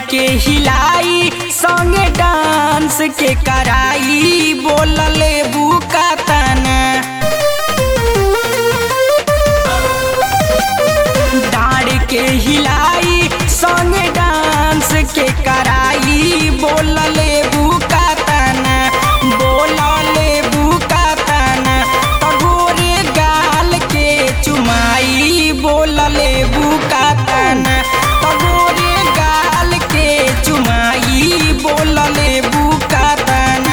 के हिलाई संगे डांस के कराई बोलले बुका तना डाड़ के हिलाई संगे डांस के कराई बोलले बुका तना बोलले बुका तना तगोरे गाल के चुमाई बोलले बुका तना तगोरे गाल के चुमाई बोलले बुका तना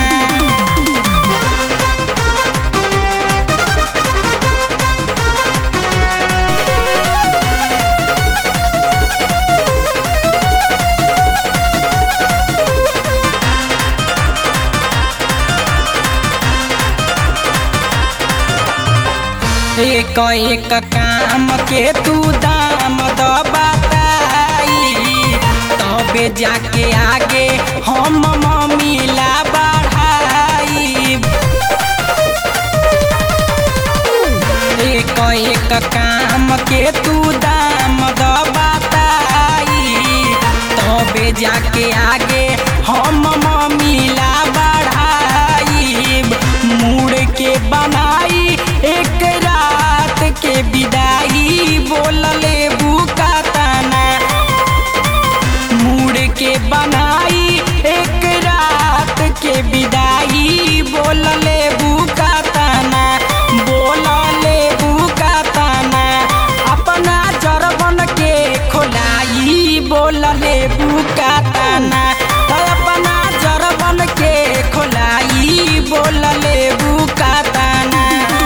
एक एक काम के तू दाम द बताई तबे जाके आगे हम मिला बढ़ाई एक एक काम के तू दाम द बताई तबे जाके आगे हम मिला बढ़ाई मुड़ के बनाई एक रात के विदाई बोलले बुका तना मुड़ के बनाई एक रात के विदाई बोलले बुका तना बोलले बुका तना अपना जरबन के खोलाई बोलले बुका तना तो अपना जरबन के खोलाई बोलले बुका तना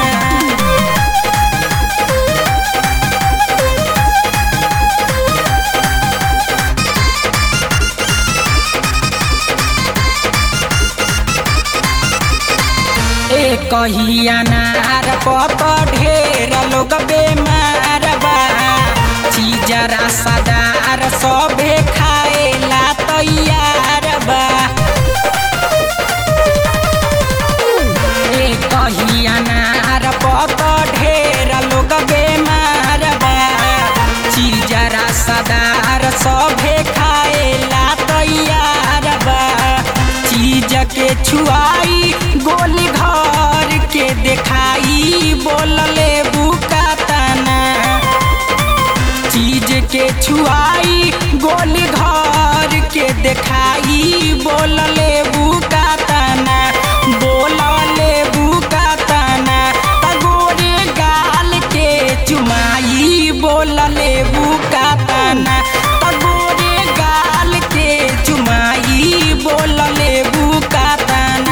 ए कहिया नार पत ढेर लोग बेमार बा चीजरा सदार सबे खाएला तैयार बा ए कहिया नार पत ढेर लोग बेमार बा चीजरा सदार सबे खाएला तैयार बा चीज के छुआई गोली घर के देखाई बोलले बुका तना चीज के छुआई गोली घर के देखाई बोलले बुका तना बोलले बुका तना तगोरे गाल के चुमाई बोलले बुका तना तगोरे गाल के चुमाई बोलले बुका तना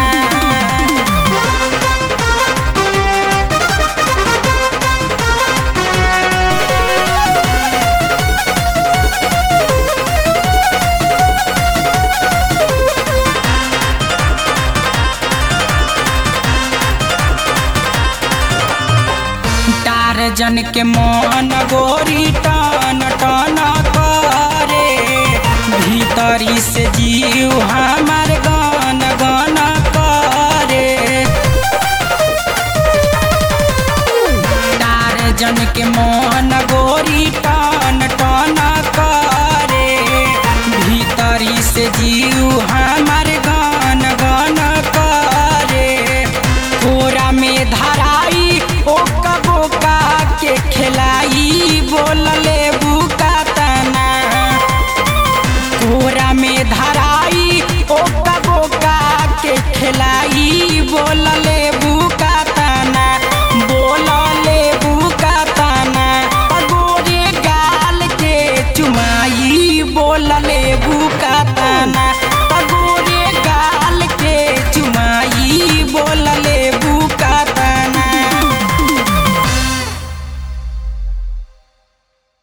टारजन के मन गोरी टन टन करे भीतरी से जीव हमार गन गन करे टारजन के मन गोरी टन टन करे भीतरी से जीव हमार गन गन करे कोरा में धराई ओका बोका के खिलाई बोलले बुका तना कोरा में धराई ओका बोका के खिलाई बोलले बुका तना बोलले बुका तना पगोरे गाल के चुमाई बोलले बुका तना